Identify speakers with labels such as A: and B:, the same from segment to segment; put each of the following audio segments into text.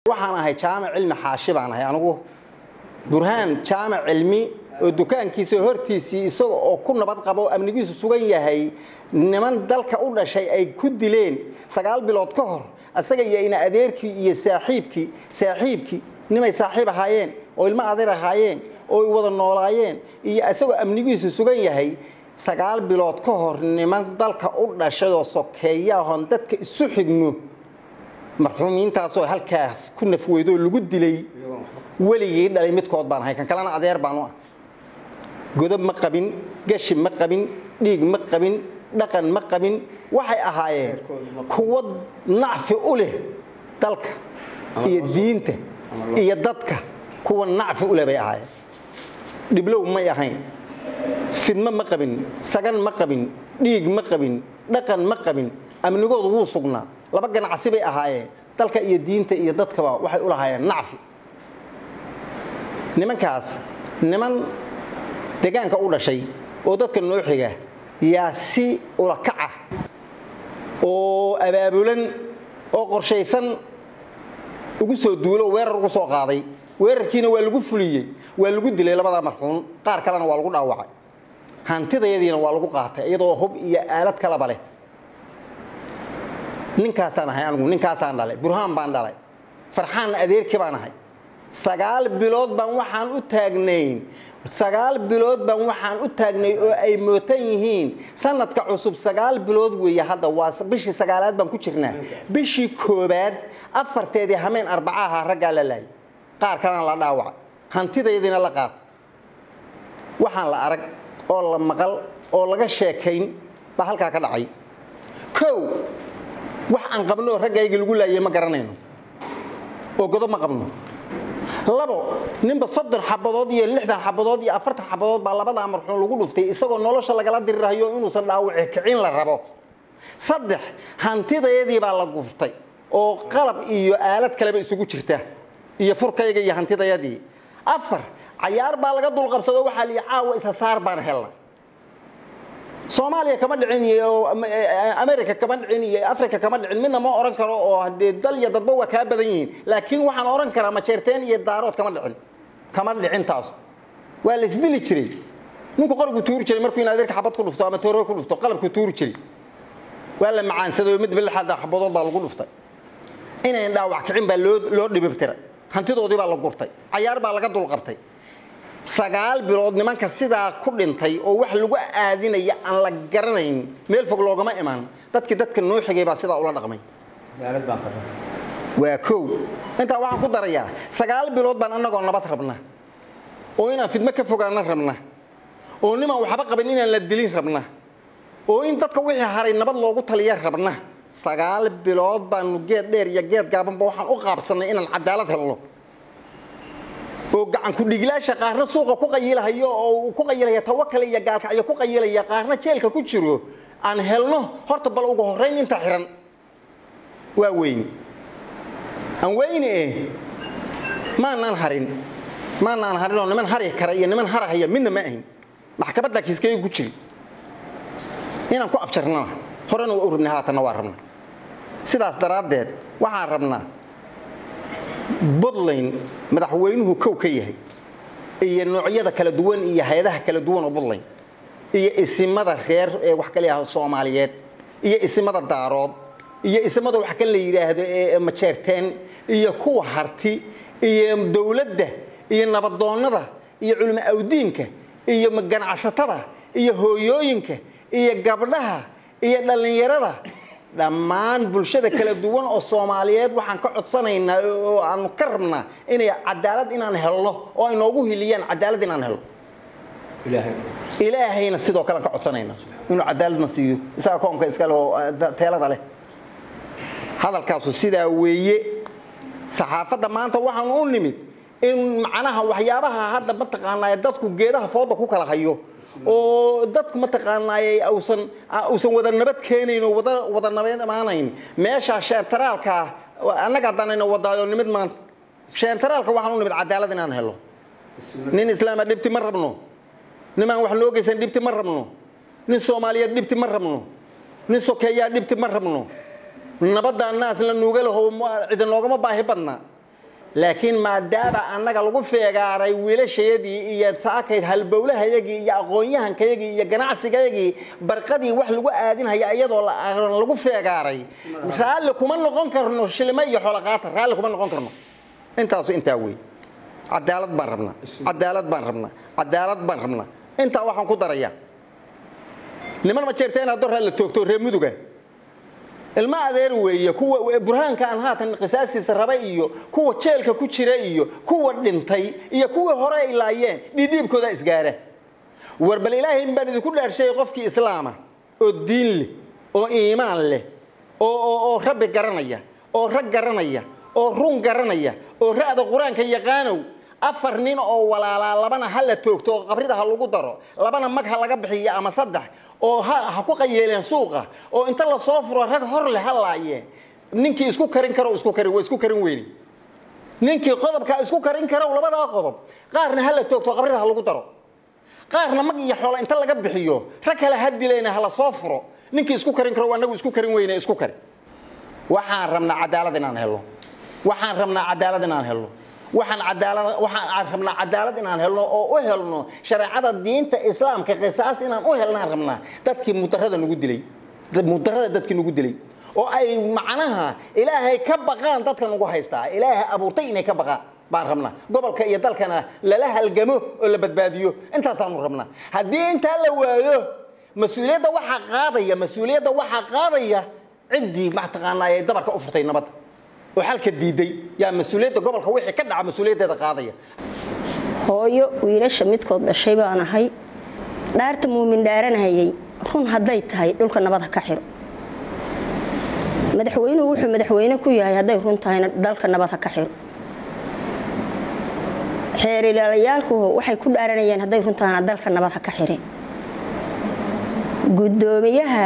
A: waxaan ahay jaamac cilmi xaashi baan ahay anigu burhaan jaamac cilmi oo dukaankiisa hortiisii isaga oo ku nabad qabo amnigiisu sugan yahay niman dalka u dhashay ay ku dileen sagaal bilood ka hor isaga iyo ina adeerkii iyo saaxiibkii saaxiibkii nimay saaxiib ahaayeen oo ilmo adeer ahaayeen oo ay wada noolaayeen iyo isagoo amnigiisu sugan yahay sagaal bilood ka hor niman dalka u dhashay oo sokeeyaahon dadka isu xigno marxuumiintaasoo halkaas ku nafweydoo lagu dilay weligii dhalay midkood baan ahay kan kalena adeer baan u ah godob ma qabin gashi ma qabin dhiig ma qabin dhaqan ma qabin waxay ahaayeen kuwo nacfi u leh dalka iyo diinta iyo dadka kuwa nacfi u leh bay ahaayeen dhiblow may ahayn fidmo ma qabin sagan ma qabin dhiig ma qabin dhaqan ma qabin amnigoodu wuu sugnaa laba ganacsi bay ahaayeen dalka iyo diinta iyo dadkaba waxay u lahaayeen nacfi nimankaas niman degaanka u dhashay oo dadka noo xiga yaa si ulakaca oo abaabulan oo qorshaysan ugu soo duulo oo weerar ugu soo qaaday weerarkiina waa lagu fuliyey waa lagu dilay labadaa marxuun qaar kalena waa lagu dhaawacay hantidayadiina waa lagu qaatay iyadoo hub iyo aalad kalaba leh ninkaasaan ahay anigu ninkaasaan dhalay burhaan baan dhalay farxaanna adeerkii baan ahay sagaal bilood baan waxaan u taagnayn sagaal bilood baan waxaan u taagnay oo ay mootan yihiin sanadka cusub sagaal bilood weeye hadda waa bishii sagaalaad baan ku jirnaa bishii koobaad afarteedii hameen arbacaha raggaa la laayay qaar kalena la dhaawaca hantidayadiina la qaata waxaan la arag oo la maqal oo laga sheekayn baa halkaa ka dhacay kow wax aan qabno oo raggayga lagu laayay ma garanayno oo godob ma qabno labo ninba soddon xabadood iyo lixdan xabadood iyo afartan xabadood baa labadaa marxuun lagu dhuftay isagoo nolosha lagala dirirahayo inuusan dhaawaci kicin la rabo saddex hantidayadii baa la guftay oo qalab iyo aalad kaleba isugu jirta iyo furkayga iyo hantidayadii afar cayaar baa laga dulqabsado waxaa liyi caawa isa saar baan helna soomaaliya kama dhicin iyo america kama dhicin iyo africa kama dhicin midna ma oran karo oo hadee dal iyo dadba waa kaa badan yihiin laakiin waxaan oran karaa majeerteen iyo daarood kama dhicin kama dhicin taas waa la isdili jiray ninku qorgu tuuri jiray markuu in adeerka xabad ku dhufto ama tooro ku dhufto qalabku tuuri jiray waa la macaansaday oo mid bilixada xabadood baa lagu dhuftay inayn dhaawac kicin baa loo loo dhibibtiray hantidoodii baa la gurtay cayaar baa laga dulqabtay sagaal bilood nimanka sidaa ku dhintay oo wax lagu aadinaya aan la garanayn meel fog loogama imaan dadkii dadka noo xigay baa sidaa ula dhaqmay waa kow intaa waxaan ku darayaa sagaal bilood baan annagoo nabad rabna oo inaan fidmo ka fogaana rabna oo nimaan waxba qabin inaan la dilin rabna oo in dadka wixii haray nabad loogu taliya rabna sagaal bilood baanu geed dheer iyo geed gaabanba waxaan u qaabsannay inaan cadaalad helno oo gacan ku-dhigilaasha qaarna suuqa ku qayilahayo oo ku qayilaya tawakal iyo gaalkacyo ku qayilaya qaarna jeelka ku jiro aan helno horta bal ugu horrayn inta xihan waa weyne aan weyne eh maanaan harin maanaan harin oo niman hari kara iyo niman harahaya midna ma ahin maxkamadda kiiskayga ku jiri inaan ku afjarnana horena waa u rabnay haatanna waa rabna sidaas daraaddeed waxaan rabnaa buntland madaxweynuhu kow ka yahay iyo noocyada kala duwan iyo hay-adaha kala duwan oo buntland iyo isimada reer ee wax kala yidhahdo soomaaliyeed iyo isimada daarood iyo isimada wax kale la yidhaahdo ee majeerteen iyo kuwa harti iyo dowladda iyo nabadoonnada iyo culimo awdiinka iyo ganacsatada iyo hooyooyinka iyo gabdhaha iyo dhallinyarada dhammaan bulshada kala duwan oo soomaaliyeed waxaan ka codsanaynaa oo aanu ka rabnaa inay cadaalad inaan helno oo ay noogu hiliyaan cadaalad inaan helno ilaahayna sidoo kale aan ka codsanaynaa inuu cadaaladna siiyo isaga koonka iskale oo teelada leh hadalkaasu sidaa weeye saxaafadda maanta waxaan u nimid in macnaha waxyaabaha hadda mataqaanaa dadku geedaha fooda ku kala hayo oo dadku mataqaanaayey ausan uusan wada nabad keenayn oo wada wada nabad imaanayn meeshaa sheentaraalka annaga haddaanayna wadaayo nimid maanta sheentaraalka waxaan u nimid cadaalad inaan helo nin islaama dhibti ma rabno nimaan wax noo geysan dhibti ma rabno nin soomaaliyeed dhibti ma rabno nin sokeeyaa dhibti ma rabno nabaddaa naas la nuuga laho cidi noogama baahi badna laakiin maadaama annaga lagu feegaaray wiilashayadii iyo saakayd halbowlahayagii iyo aqoon-yahankayagii iyo ganacsigayagii barqadii wax lagu aadinhaya iyadoo lagu feegaaray raalli kuma noqon karno shilimo iyo xolaqaata raalli kuma noqon karno intaasu intaa wey cadaalad baan rabnaa cadaalad baan rabnaa cadaalad baan rabnaa intaa waxaan ku darayaa niman ma jeerta inaad doraa la toogto reer muduga ilma adeer weeye kuwa burhaanka aan haatan qisaastiisa raba iyo kuwa jeelka ku jira iyo kuwa dhintay iyo kuwii hore ay laayeen dhiidhiibkooda isgaara war bal ilaahay baan idinku dhaarshay qofkii islaama oo diin leh oo iimaan leh oo rabbi garanaya oo rag garanaya oo run garanaya oo ra'da qur-aanka yaqaanow afar nin oo walaalaa labana ha la toogto oo qabrida ha lagu daro labana mag ha laga bixiyo ama saddex oo ha ku qayeeleen suuqa oo inta lasoo furo rag hor leh ha laayeen ninkii isku karin karo isku karin waa isku karin weyni ninkii qodobkaa isku karin karo labadaa qodob qaarna ha la toogto qabrida ha lagu daro qaarna mag iyo xoola inta laga bixiyo rag kale ha dilayna ha lasoo furo ninkii isku karin karo anagu isku karin weyne isku kari waxaan rabnaa cadaalad inaan helno waxaan rabnaa cadaalad inaan helno waxaan cadaalad waxaan rabnaa cadaalad inaan helno oo u helno shareecada diinta islaamka qisaas inaan u helnaan rabnaa dadkii mudarada nagu dilay mudarada dadkii nagu dilay oo ay macnaha ilaahay ka baqaan dadka nagu haystaa ilaahay abuurtay inay ka baqaan baan rabnaa gobolka iyo dalkana lala halgamo oo la badbaadiyo intaasaanu rabnaa haddii intaa la waayo mas-uuliyadda waxaa qaadaya mas-uuliyadda waxaa qaadaya ciddii mataqaanaa ay dabarka u furtay nabadda oo xalka diiday yaa mas-uuliyadda gobolka wixii ka dhaca mas-uuliyaddeeda qaadaya
B: hooyo wiilasha midkood dhashay baan ahay dhaarta muumin dhaaranahayay run hadday tahay dhulka nabad ha ka xiro madaxweynuhu wuxuu madaxweyne ku yahay hadday run tahayna dalka nabad ha ka xiro xeerilaalayaalku waxay ku dhaaranayeen hadday run tahayna dalka nabad ha ka xirin guddoomiyaha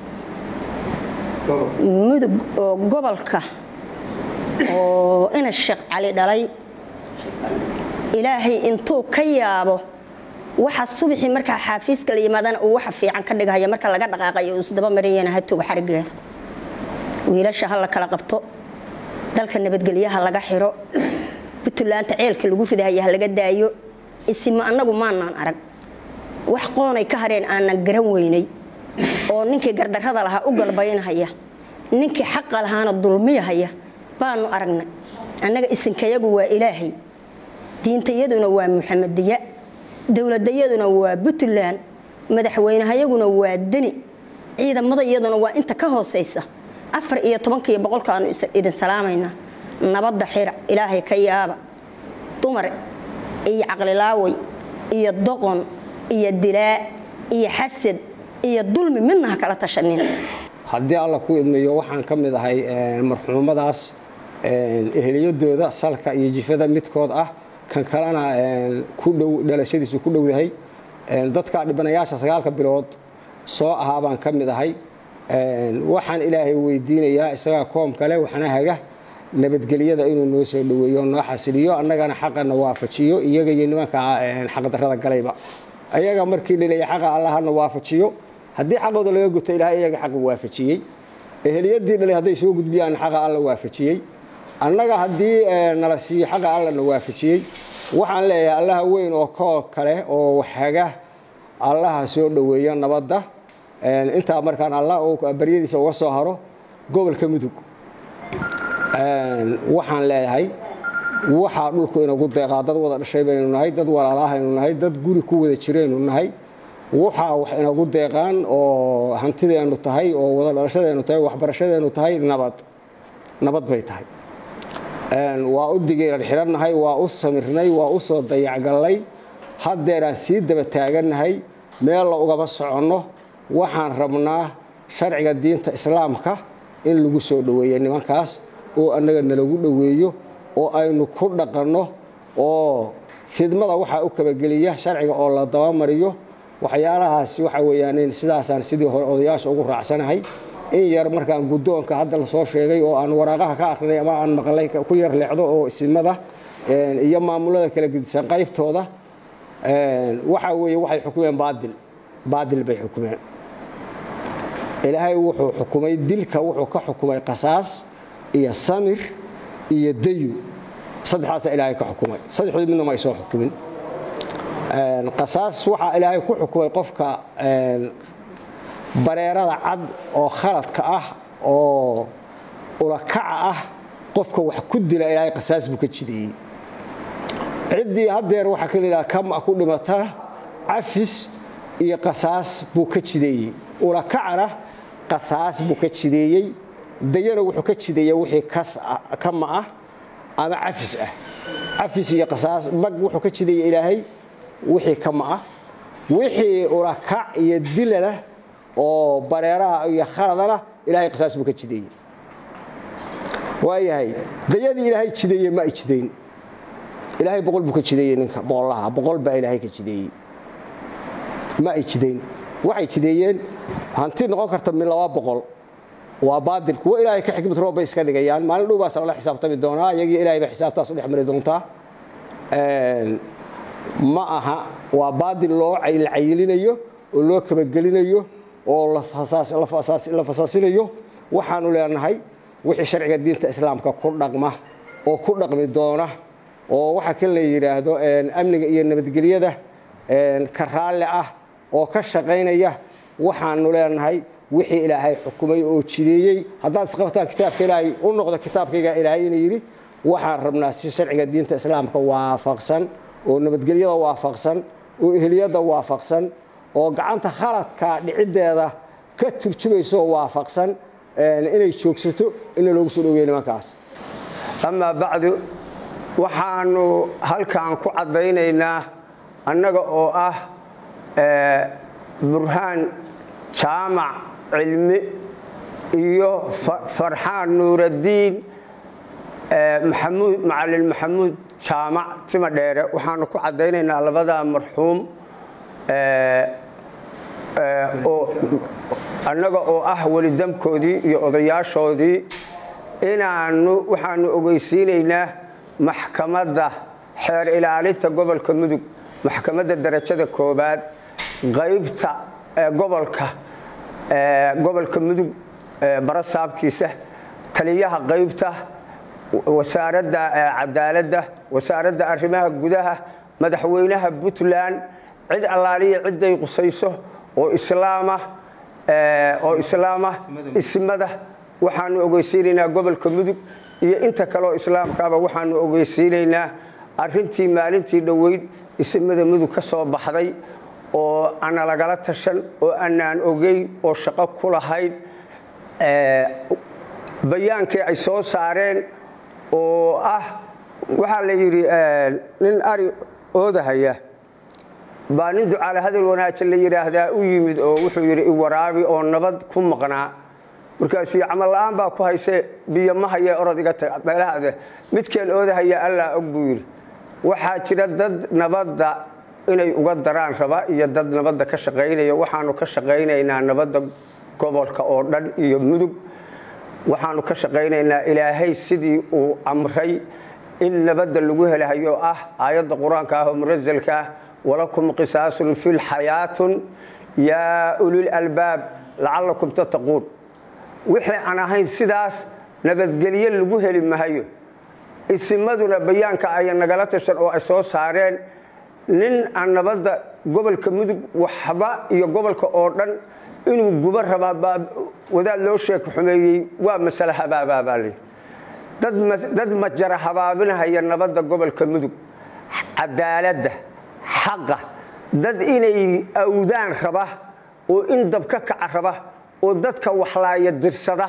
B: mudug oo gobolka oo ina sheekh cali dhalay ilaahay intuu ka yaabo waxa subaxii markaa xaafiiska la yimaadana uu waxa fiican ka dhigahaya marka laga dhaqaaqayo uu isdaba marayana ha tuga xarigeeda wiilasha ha la kala qabto dalka nabadgelyaha laga xiro puntlaanta ceelka lagu ridahaya ha laga daayo isima annagu maanaan arag wax qoonay ka hareen aanan garan weynay oo ninkii gardarrada lahaa u galbaynahaya ninkii xaqa lahaana dulmiyahaya baanu aragnay annaga isinkayagu waa ilaahay diintayaduna waa muxamadiya dowladayaduna waa puntland madaxweynehayaguna waa deni ciidamadayaduna waa inta ka hoosaysa afar iyo tobankiiyo boqolkaanu idin salaamaynaa nabadda xira ilaahay ka yaaba dumar iyo caqlilaaway iyo doqon iyo dilaa iyo xasad iyo dulmi midna ha kala tashanin
C: haddii alla ku idmayo waxaan ka mid ahay marxuumadaas eheliyadooda salka iyo jifada midkood ah kan kalena ku dhow dhalashadiisu ku dhowdahay dadka dhibanayaasha sagaalka bilood soo ahaa baan ka mid ahay waxaan ilaahay weydiinayaa isagaa koom kale waxna haga nabadgelyada inuu noo soo dhoweeyo noo xasiliyo annagana xaqana waafajiyo iyaga iyo nimanka xaqdarrada galayba ayaga markii laleeya xaqa allahana waafajiyo haddii xaqooda laga guto ilahay iyaga xaqa waafajiyey eheliyadii dhalay hadday soo gudbiyaan xaqa alla waafajiyey annaga haddii nala siiyo xaqa allana waafajiyey waxaan leeyahay allaha weyn oo koo kale oo haga allaha soo dhoweeyo nabadda intaa markaan allah baryadiisa uga soo haro gobolka mudug waxaan leeyahay waxaa dhulku inagu deeqaa dad wada dhashay baynu nahay dad walaalahaynu nahay dad guri ku wada jiraynu nahay waxaa wax inagu deeqaan oo hantideennu tahay oo wada dhalashadeennu tahay waxbarashadeennu tahay nabad nabad bay tahay waa u digeeran xidhannahay waa u samirnay waa u soo dayacgallay haddeeraan sii daba taagannahay meel la ugaba soconno waxaan rabnaa sharciga diinta islaamka in lagu soo dhoweeyo nimankaas oo annaga nalagu dhoweeyo oo aynu ku dhaqanno oo fidmada waxaa u kabageliya sharciga oo la dabamariyo waxyaalahaasi waxa weeyaan sidaasaan sidii hore odayaasha ugu raacsanahay in yar markaan guddoonka hadda la soo sheegay oo aan waraaqaha ka akrinay ama aan maqlay ku yar leexdo oo isimada iyo maamulada kala gedisan qaybtooda waxa weeye waxay xukumeen baadil baadil bay xukumeen ilaahay wuxuu xukumay dilka wuxuu ka xukumay qasaas iyo samir iyo dayu saddexdaasa ilaahay ka xukumay saddexdood midna ma ay soo xukumin qasaas waxaa ilaahay ku xukumay qofka bareerada cad oo khaladka ah oo ulakaca ah qofka wax ku dila ilaahay qasaas buu ka jideeyey ciddii haddeer waxaa ka layidhaha kama ku dhimatana cafis iyo qasaas buu ka jideeyey ulakacana qasaas buu ka jideeyey dayana wuxuu ka jideeya wixii kama ah ama cafis ah cafis iyo qasaas mag wuxuu ka jideeya ilaahay wixii kama ah wixii ulakac iyo dilana oo bareeraha iyo khaladana ilaahay qasaas buu ka jideeyey waayahay dayadii ilaahay jideeye ma ay jidayn ilaahay boqol buu ka jideeyey ninka boqollaha boqol baa ilaahay ka jideeyey ma ay jidayn waxay jideeyeen hanti noqon karta min laba boqol waa baadil kuwo ilaahay ka xikmad roob bay iska dhigayaan maalin dhow baas lala xisaabtami doonaa iyagii ilaahay bay xisaabtaas u dhex mari doontaa ma aha waa baadil loo la cayilinayo oo loo kabagelinayo oo la fasaasinayo waxaanu leenahay wixii sharciga diinta islaamka ku dhaqma oo ku dhaqmi doona oo waxaa kan la yidhaahdo amniga iyo nabadgelyada ka raalle ah oo ka shaqaynaya waxaanu leenahay wixii ilaahay xukumay oo jideeyey haddaad isqabtaan kitaabka ilaahay u noqdo kitaabkayga ilaahay inuu yidhi waxaan rabnaa si sharciga diinta islaamka waafaqsan oo nabadgelyada waafaqsan oo ehliyadda waafaqsan oo gacanta khaladka dhiciddeeda ka turjumayso waafaqsan inay joogsato ina loogu soo dhaweeye nimankaas
D: amaa bacdu waxaanu halkan ku caddaynaynaa annaga oo ah burhaan jaamac cilmi iyo farxaan nuuraddiin maxamuud macalin maxamuud jaamac tima dheere waxaanu ku caddaynaynaa labadaa marxuum annaga oo ah welidamkoodii iyo odayaashoodii inaanu waxaanu ogeysiinaynaa maxkamadda xeer ilaalinta gobolka mudug maxkamadda darajada koobaad qaybta gobolka gobolka mudug barasaabkiisa taliyaha qaybta wasaaradda cadaaladda wasaaradda arrimaha gudaha madaxweynaha puntland cid allaaliya cidday qusayso oo islaama oo islaama ismada waxaanu ogeysiinaynaa gobolka mudug iyo inta kaleoo islaamkaaba waxaanu ogeysiinaynaa arintii maalintii dhoweyd ismada mudug ka soo baxday oo ana lagala tashan oo anaan ogeyn oo shaqo ku lahayn bayaankii ay soo saareen oo ah waxaa la yidhi nin ari oodahaya baa nin ducaale hadal wanaagsan la yidhaahdaa u yimid oo wuxuu yidhi iwaraabi oo nabad ku maqnaa markaasuu camal la'aan baa ku hayse biyo ma haye orod iga tag meelahaade midkeen oodahaya allaa og buu yidhi waxaa jira dad nabadda inay uga daraan raba iyo dad nabadda ka shaqaynaya waxaanu ka shaqaynaynaa nabadda gobolka oo dhan iyo mudug waxaanu ka shaqaynaynaa ilaahay sidii uu amray in nabadda lagu helahayo ah aayadda qur-aanka ah oo munasalka ah walakum qisaasun fi lxayaatun yaa ulil albaab lacallakum tattaquun wixii aan ahayn sidaas nabadgelye lagu heli mahayo isimaduna bayaanka aya nagala tashan oo ay soo saareen nin aan nabadda gobolka mudug waxba iyo gobolka oo dhan inuu gubo rabaa baa wadaad loo sheeka xumeeyey waa masale habaabaa li dad majara habaabinahaya nabadda gobolka mudug cadaaladda xaqa dad inay awdaan raba oo in dab ka kaca raba oo dadka waxlaaya dirsada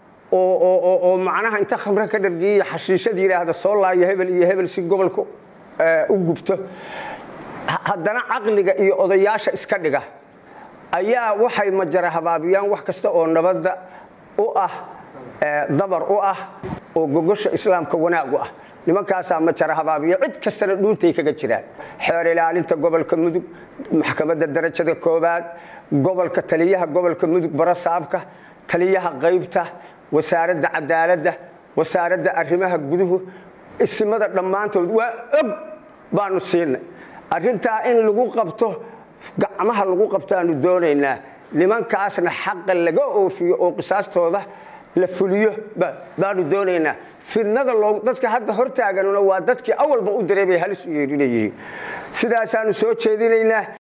D: oo macnaha inta khamre ka dhargiya xashiishad yidhaahda soo laaya hebel iyo hebel si gobolka u gubto haddana caqliga iyo odayaasha iska dhiga ayaa waxay majara habaabiyaan wax kasta oo nabadda u ah dabar u ah oo gogosha islaamka wanaag u ah nimankaasaa majara habaabiya cid kastana dhuuntay kaga jiraan xeer ilaalinta gobolka mudug maxkamadda darajada koobaad gobolka taliyaha gobolka mudug barasaabka taliyaha qaybta wasaaradda cadaaladda wasaaradda arrimaha guduhu isimada dhammaantood waa og baanu siinay arrintaa in lagu qabto gacmaha lagu qabtaanu doonaynaa nimankaasna xaqa laga oofiyo oo qisaastooda la fuliyo baanu doonaynaa fidnada loo dadka hadda hortaaganuna waa dadkii awalba u diray bay halis u yeedhinayyihiin sidaasaanu soo jeedinaynaa